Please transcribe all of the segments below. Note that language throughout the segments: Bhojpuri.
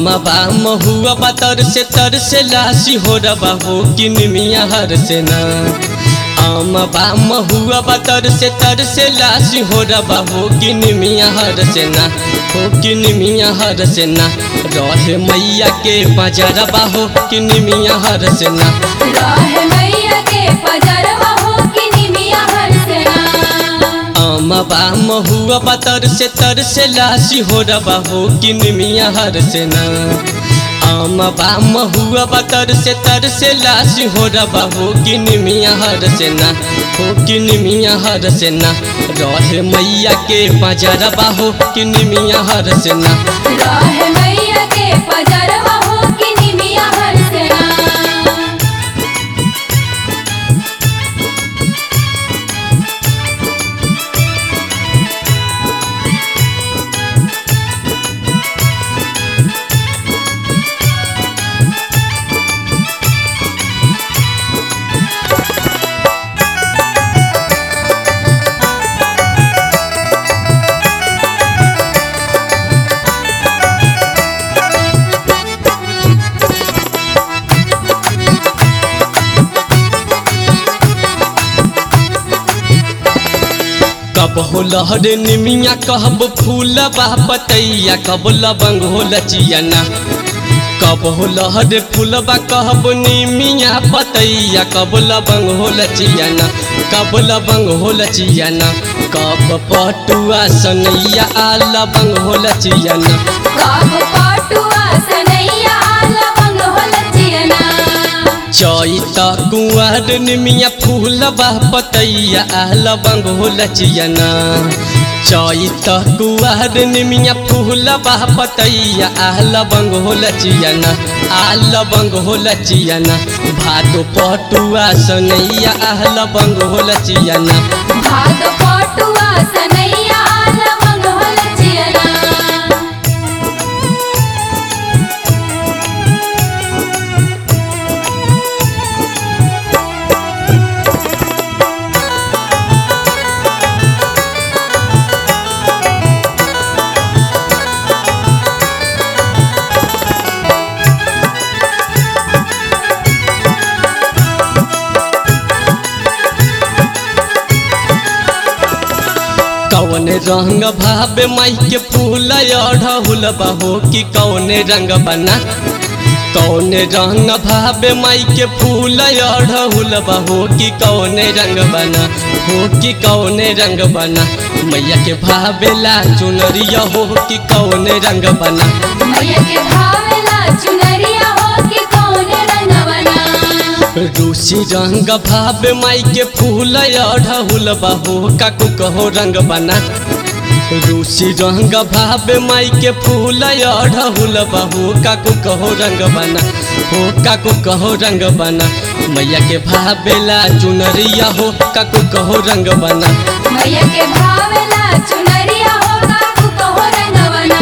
बा महुआ बा तर से तर से लासी हो रबा हो कि निमिया हर से ना आम बा महुआ बा तर से तर से लासी हो रबा हो कि निमिया हर से ना हो कि निमिया हर से ना रहे मैया के बजरबा हो कि निमिया हर से ना राह मैया के पजरवा हो कि निमिया हर सेना आम बा महुआ बा तर से तर से लासी हो रबा हो कि निमिया हर से ना आम बा महुआ बा तर से तर से लासी हो रबा हो कि निमिया हर से ना हो कि निमिया हर से ना रहे मैया के बजरबा हो कि निमिया हर से ना राह मैया के पजरवा हो कि निमिया हर सेना कब हो लहर निमिया कहब फूल बा पतैया कब लबंग हो लचियना कब हो लहर फूलबा कहब निमिया पतैया कब लबंग हो लचियना कब लबंग हो लचियना कब पटुआ सनैया आ लबंग हो लचियना काब पाटुआ सनैया लवंग हो लचियना चैत कुंवर निमिया फूलबा पतैया आ लबंग हो लचियना चैत कुंवर निमिया फूलबा पतैया आ लबंग हो लचियना आ लबंग हो लचियना भादो पटुआ सनैया आ लबंग हो लचियना भाग पाटुआ सनैया लवंग हो लचियना कौन रंग भावे माई के फूल अढ़हुल बहो कि कौन रंग बना कौन रंग भावे माई के फूल अढ़हुल बहो कि कौन रंग बना हो कि कौन रंग बना मैया के भावेला चुनरिया हो कि कौन रंग बना मैया के भावेला चुनरिया हो कि कौन रंगवना रूसी रंग भावे माई के फूल अढ़हुल बहो काकू कहो रंग बना रूसी रंग भावे माई के फूल अढ़हुल बहो काकू कहो रंग बना हो काकू कहो रंग बना मैया के भावेला चुनरिया हो काकू कहो रंग बना मैया के भावेला चुनरिया हो काकू कहो रंगवना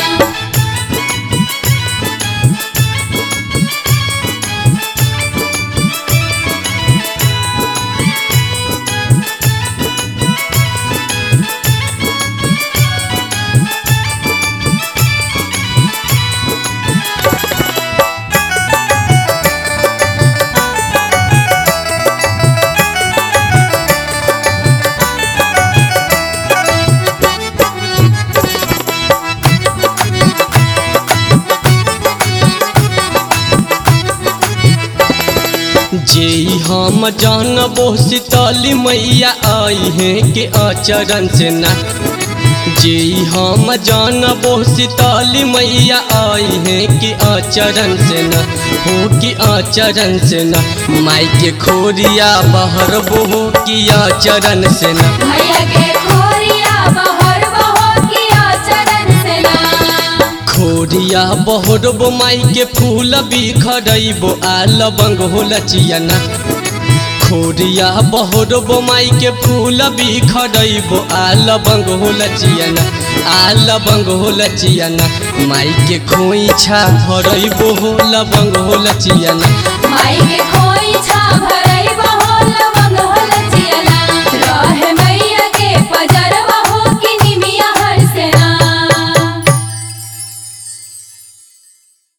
जे हम जानबो शीतली मैया आई हैं के आचरण से ना जे हम जानबो शीतली मैया आई हैं कि आचरण से न हो कि आचरण से न माई के खोरिया बहर हो कि आचरण से न मैया के खोरिया बहर बहो किया चरण से ना खोरिया बहरबो माई के फूल बिखरैबो आ लबंग हो लचियना खोरिया बहरबो माई के फूल बिखरैबो आ लबंग हो लचियना आ लबंग हो लचियना माई के खोइछा भरैबो हो लबंग हो लचियना माई के खो